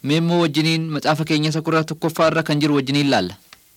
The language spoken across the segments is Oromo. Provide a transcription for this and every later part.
Mee immoo wajjiniin macaafa keenya isa kudha tokkoffaa irra kan jiru wajjiniin laalla.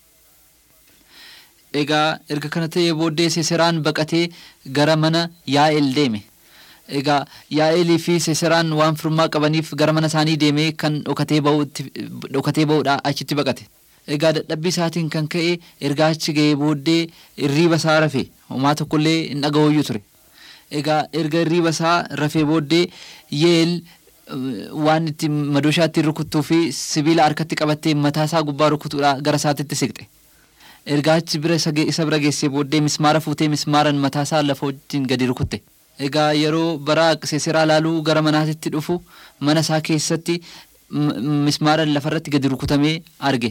Egaa erga kana ta'ee booddee Seseraan baqatee gara mana Yaa'el deeme. Egaa Yaa'elii fi Seseraan waan firummaa qabaniif gara mana isaanii deemee kan dhokatee ba'uudha achitti baqate. Egaa dadhabbii isaatiin kan ka'e ergaa achi ga'ee booddee irriiba isaa rafe homaa tokkollee hin dhaga'ooyyuu ture. Egaa erga irriiba isaa rafee booddee Yeel waan itti madooshaa ittiin rukuttuu fi sibiila harkatti qabattee mataa isaa gubbaa rukutuudha gara isaatitti siqxe. Ergaa achi bira isa bira geessee booddee mismaara fuutee mismaaran mataa isaa lafa wajjin gadi rukutte. Egaa yeroo bara Seseraa laaluu gara manaatitti dhufu mana isaa keessatti mismaaran lafarratti gadi rukutamee arge.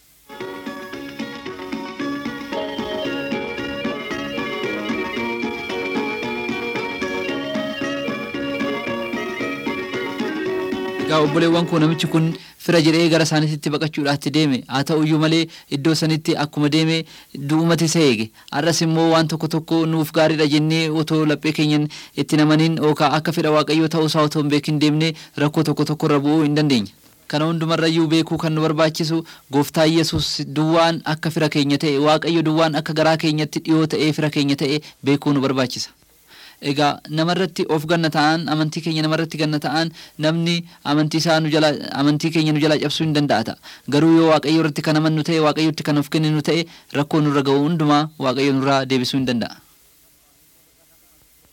Egaa obboleewwan koo namichi kun fira jedhee gara isaaniitti baqachuudhaatti deeme haa ta'uyyuu malee iddoo sanitti akkuma deeme du'umati isa eege har'as immoo waan tokko tokko nuuf gaariidha jennee otoo laphee keenyan itti namaniin yookaan akka fedha waaqayyoo ta'uusaa otoo hin beekin deemnee rakkoo tokko tokko irra bu'uu hin dandeenya. Kana hundumarrayyuu beekuu kan nu barbaachisu gooftaa Yesuus duwwaan akka fira keenya ta'e waaqayyo duwwaan akka garaa keenyatti dhiyoo ta'ee fira keenya ta'e beekuu nu barbaachisa. Egaa namarratti of ganna ta'an amantii keenya namarratti ganna ta'an namni amantii isaa nu jala amantii keenya nu jala cabsuu hin danda'a ta'a. Garuu yoo waaqayyo irratti kan amannu ta'e waaqayyotti kan of kenninu ta'e rakkoo nurra ga'u hundumaa waaqayyo nurraa deebisuu hin danda'a.